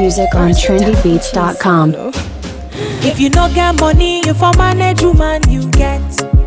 music on trendybeats.com. If you no get money, you for manage woman you get.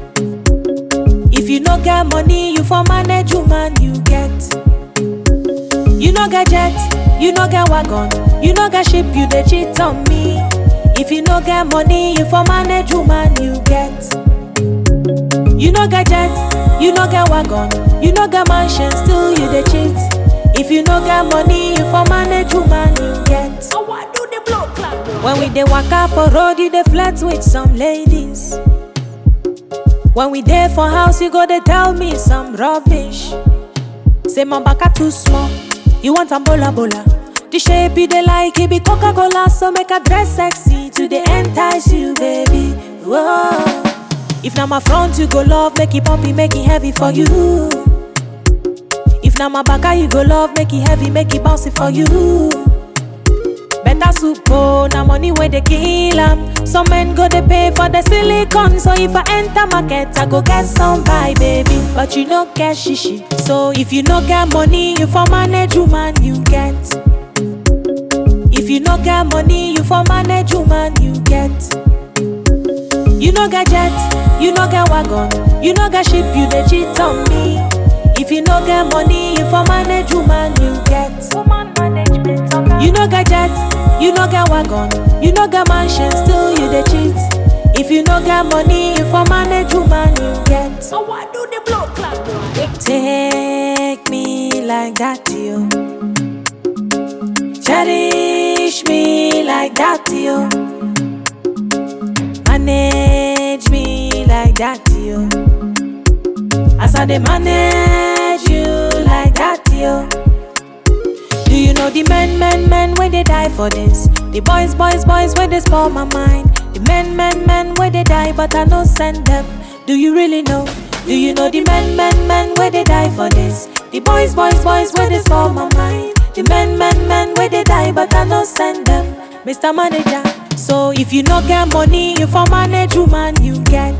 If you no get money, you for manage woman you get. You no get jet, you no get wagon, you no get ship, you dey cheat on me. If you no get money, you for manage woman you get. You no get jet, you no get wagon, you no get mansion, still you dey cheat. If you no get money, you for manage woman you get. So what do the blow clap? When we dey waka for road, you dey flirt with some ladies. When we dey for house, you go dey tell me some rubbish. Say my baka too small, you want am bola bola. The shape you dey like, it be Coca Cola, so make I dress sexy to dey entice you, baby. Whoa. If na my front you go love, make it pumpy, make it heavy for you. If na my baka you go love, make it heavy, make it bouncy for you. Better soup, oh, na money where they kill 'em. Some men go they pay for the silicone, so if I enter market, I go get some buy, baby. But you no get shishi, so if you no get money, you for manage woman you get. If you no get money, you for manage woman you get. You no get jet, you no get wagon, you no get ship, you dey cheat on me. If you no get money, you for manage woman you get. Woman management, You no get jet, you no get wagon, you no get mansion, still you dey cheat. If you no get money, you for manage woman you get. So what do the blow clap? Take me like that, you. Cherish me like that, you. Manage me like that, you. As I dey manage you like that, yo. Do you know the men, men, men where they die for this? The boys, boys, boys where they spoil my mind. The men, men, men where they die, but I no send them. Do you really know? Do you know the men, men, men where they die for this? The boys, boys, boys where they spoil my mind. The men, men, men where they die, but I no send them. Mr. Manager, so if you no get money, you for manage woman you get.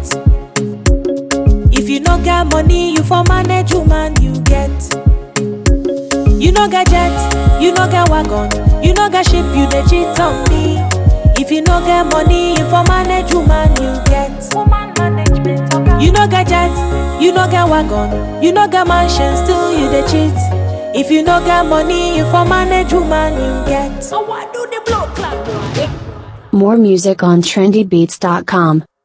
If you no get money, you for manage woman you get. You no get jet, you no get wagon, you no get ship, you dey cheat on me. If you no get money, you for manage woman you get. Woman management, You no get jet, you no get wagon, you no get mansion, still you dey cheat. If you no get money, you for manage woman you get. So what do the blow clap? More music on trendybeats.com.